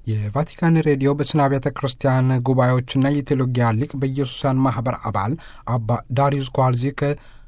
የቫቲካን ሬዲዮ በስነ አብያተ ክርስቲያን ጉባኤዎችና የቴዎሎጊያ ሊቅ በኢየሱሳን ማኅበር አባል አባ ዳሪዩስ ኳልዚክ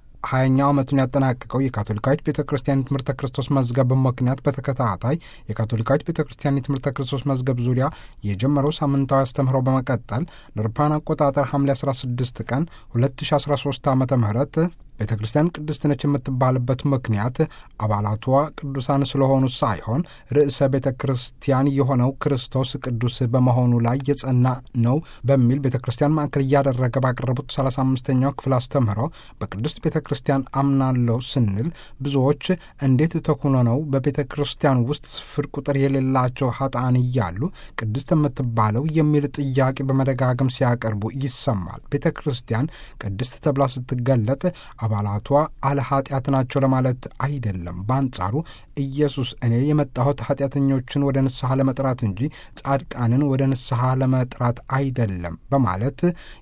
ሀያኛው ዓመቱን ያጠናቀቀው የካቶሊካዊት ቤተ ክርስቲያን የትምህርተ ክርስቶስ መዝገብ ምክንያት በተከታታይ የካቶሊካዊት ቤተ ክርስቲያን የትምህርተ ክርስቶስ መዝገብ ዙሪያ የጀመረው ሳምንታዊ አስተምህሮ በመቀጠል ንርፓን አቆጣጠር ሐምሌ 16 ቀን 2013 ዓ ም ቤተ ክርስቲያን ቅድስት ነች የምትባልበት ምክንያት አባላቷ ቅዱሳን ስለሆኑ ሳይሆን ርዕሰ ቤተ ክርስቲያን የሆነው ክርስቶስ ቅዱስ በመሆኑ ላይ የጸና ነው በሚል ቤተ ክርስቲያን ማዕከል እያደረገ ባቀረቡት 35ኛው ክፍል አስተምህሮ በቅድስት ቤተ ክርስቲያን አምናለሁ ስንል ብዙዎች እንዴት ተኩኖ ነው በቤተ ክርስቲያን ውስጥ ስፍር ቁጥር የሌላቸው ሀጣን እያሉ ቅድስት የምትባለው የሚል ጥያቄ በመደጋገም ሲያቀርቡ ይሰማል። ቤተ ክርስቲያን ቅድስት ተብላ ስትገለጥ አባላቷ አለ ኃጢአት ናቸው ለማለት አይደለም። በአንጻሩ ኢየሱስ እኔ የመጣሁት ኃጢአተኞችን ወደ ንስሐ ለመጥራት እንጂ ጻድቃንን ወደ ንስሐ ለመጥራት አይደለም በማለት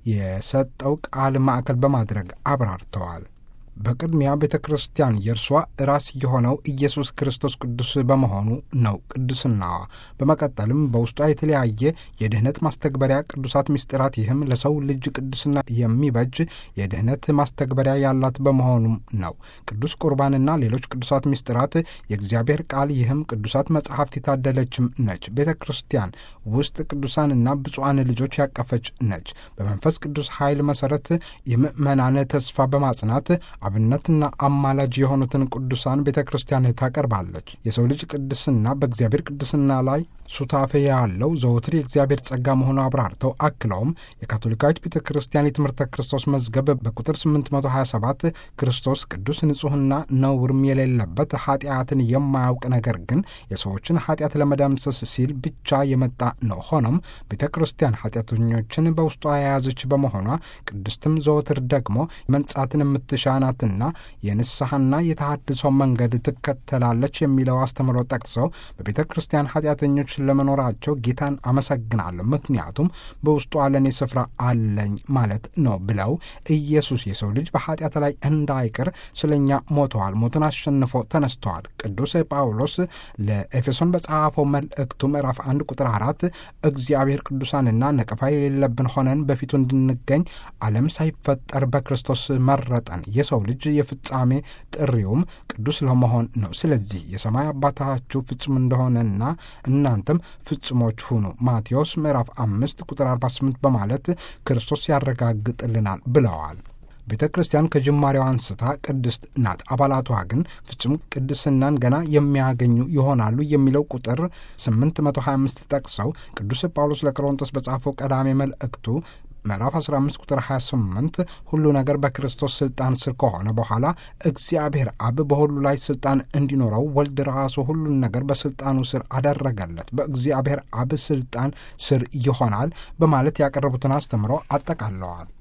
የሰጠው ቃል ማዕከል በማድረግ አብራርተዋል። በቅድሚያ ቤተ ክርስቲያን የእርሷ ራስ የሆነው ኢየሱስ ክርስቶስ ቅዱስ በመሆኑ ነው ቅዱስናዋ። በመቀጠልም በውስጧ የተለያየ የድኅነት ማስተግበሪያ ቅዱሳት ምስጢራት፣ ይህም ለሰው ልጅ ቅዱስና የሚበጅ የድኅነት ማስተግበሪያ ያላት በመሆኑም ነው። ቅዱስ ቁርባንና ሌሎች ቅዱሳት ምስጢራት፣ የእግዚአብሔር ቃል፣ ይህም ቅዱሳት መጽሐፍት የታደለችም ነች። ቤተ ክርስቲያን ውስጥ ቅዱሳንና ብፁዓን ልጆች ያቀፈች ነች። በመንፈስ ቅዱስ ኃይል መሠረት የምእመናን ተስፋ በማጽናት አብነትና አማላጅ የሆኑትን ቅዱሳን ቤተ ክርስቲያን ታቀርባለች። የሰው ልጅ ቅድስና በእግዚአብሔር ቅድስና ላይ ሱታፌ ያለው ዘወትር የእግዚአብሔር ጸጋ መሆኑ አብራርተው አክለውም የካቶሊካዊት ቤተ ክርስቲያን የትምህርተ ክርስቶስ መዝገብ በቁጥር 827 ክርስቶስ ቅዱስ ንጹሕና ነውርም የሌለበት ኃጢአትን የማያውቅ ነገር ግን የሰዎችን ኃጢአት ለመደምሰስ ሲል ብቻ የመጣ ነው። ሆኖም ቤተ ክርስቲያን ኃጢአተኞችን በውስጧ የያዘች በመሆኗ ቅድስትም ዘወትር ደግሞ መንጻትን የምትሻናትና የንስሐና የተሃድሶ መንገድ ትከተላለች የሚለው አስተምሮ ጠቅሰው በቤተ ክርስቲያን ኃጢአተኞች ለመኖራቸው ጌታን አመሰግናለሁ፣ ምክንያቱም በውስጡ ለእኔ ስፍራ አለኝ ማለት ነው ብለው ኢየሱስ የሰው ልጅ በኃጢአት ላይ እንዳይቀር ስለኛ ሞተዋል፣ ሞትን አሸንፎ ተነስተዋል። ቅዱስ ጳውሎስ ለኤፌሶን በጻፈው መልእክቱ ምዕራፍ አንድ ቁጥር አራት እግዚአብሔር ቅዱሳንና ነቀፋ የሌለብን ሆነን በፊቱ እንድንገኝ ዓለም ሳይፈጠር በክርስቶስ መረጠን። የሰው ልጅ የፍጻሜ ጥሪውም ቅዱስ ለመሆን ነው። ስለዚህ የሰማይ አባታችሁ ፍጹም እንደሆነና እናንተም ፍጹሞች ሁኑ ማቴዎስ ምዕራፍ አምስት ቁጥር 48 በማለት ክርስቶስ ያረጋግጥልናል ብለዋል። ቤተ ክርስቲያን ከጅማሬዋ አንስታ ቅድስት ናት። አባላቷ ግን ፍጹም ቅድስናን ገና የሚያገኙ ይሆናሉ የሚለው ቁጥር 825 ጠቅሰው ቅዱስ ጳውሎስ ለቆሮንቶስ በጻፈው ቀዳሜ መልእክቱ ምዕራፍ 15 ቁጥር 28 ሁሉ ነገር በክርስቶስ ስልጣን ስር ከሆነ በኋላ እግዚአብሔር አብ በሁሉ ላይ ስልጣን እንዲኖረው ወልድ ራሱ ሁሉን ነገር በስልጣኑ ስር አደረገለት፣ በእግዚአብሔር አብ ስልጣን ስር ይሆናል በማለት ያቀረቡትን አስተምሮ አጠቃለዋል።